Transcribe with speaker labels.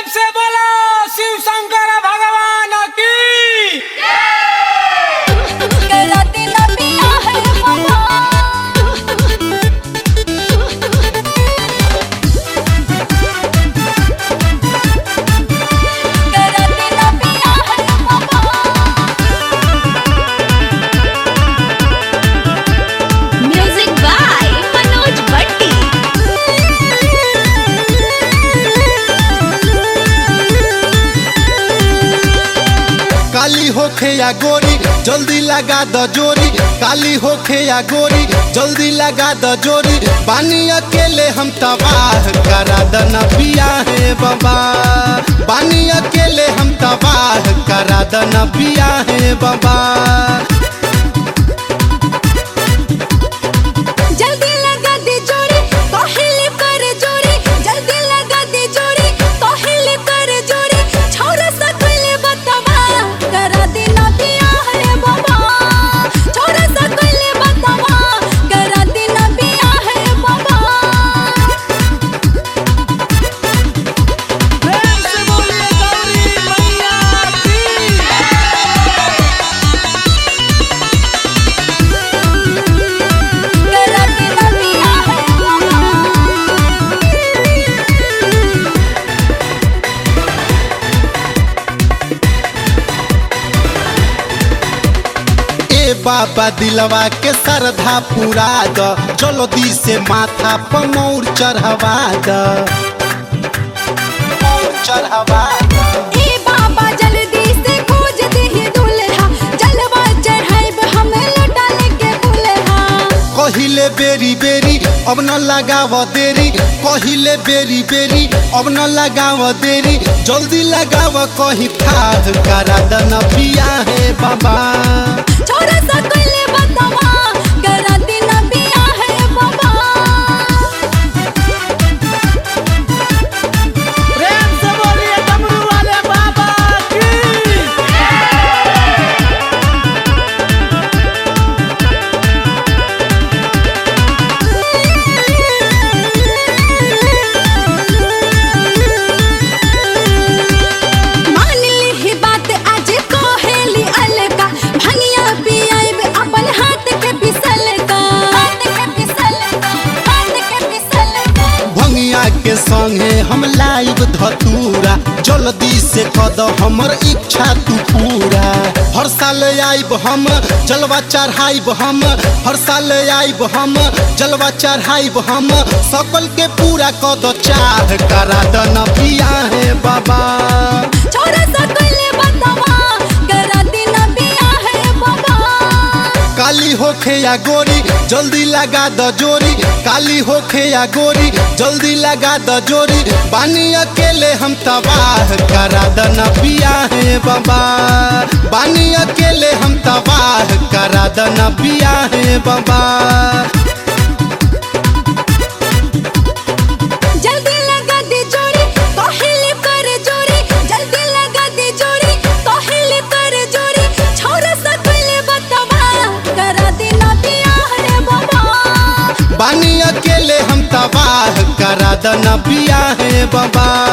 Speaker 1: से बोलो शिव शंकर भगवान की
Speaker 2: कराती लंबिया है बाबा कराती लंबिया है बाबा म्यूजिक बाय मनोज भट्टी
Speaker 3: काली होखे या गोरी जल्दी लगा द जोरी काली होखे या गोरी जल्दी लगा द जोरी पानी अकेले हम तबाह करा द नबिया है बाबा पानी अकेले हम तबाह करा द नबिया है बाबा
Speaker 2: जल्दी लगा दे जोड़ी कोहिली कर जोड़ी जल्दी लगा दे जोड़ी कोहिली कर जोड़ी छोरा सकले बतावा करा दे ना पिया है बाबा छोरा सकले बतावा करा दे ना पिया है बाबा
Speaker 1: प्रेम से बोलिए गौरी मैया की
Speaker 2: करा दे ना पिया है बाबा
Speaker 3: ए बाबा दिलवा के श्रद्धा पूरा द जल्दी से माथा पर मौर चढ़वा द मौर चढ़वा द
Speaker 2: ए बाबा जल्दी से खोज दे दुल्हा जलवा चढ़ाइब हमें लौटा लेके दुल्हा
Speaker 3: कहिले बेरी बेरी अब न लगाव देरी कहिले बेरी बेरी अब न लगाव देरी जल्दी लगाव कहीं ठाह करा द नबिया है बाबा
Speaker 2: छोरा सकले बतावा करा दिन बिया है बाबा
Speaker 1: प्रेम से बोलिए डमरू वाले बाबा की
Speaker 2: मान ली ही बात आज कोहेली अलका भंगिया पियाइब अपन हाथ के पिसल का हाथ के पिसल का हाथ के पिसल का
Speaker 3: भंगिया के संगे हम लाइव धतूरा जल्दी से कद हमर इच्छा तू पूरा हर साल आइब हम जलवा चढ़ाइब हम हर साल आइब हम जलवा चढ़ाइब हम सकल के पूरा कद चाह करा द नबिया है बाबा
Speaker 2: छोरा सकले बतावा करा दिन बिया है बाबा
Speaker 3: काली होखे या गोरी जल्दी लगा द जोरी काली होखे या गोरी जल्दी लगा द जोरी बानी अकेले हम तबाह करा द नबिया है बाबा बानी अकेले हम तबाह करा द नबिया है बाबा
Speaker 2: जल्दी लगा दे जोड़ी कोहिली कर जोड़ी जल्दी लगा दे जोड़ी कोहिली कर जोड़ी छोरा सकले बतावा करा दे ना पिया है बाबा
Speaker 3: बानी अकेले हम तबाह करा द नबिया है बाबा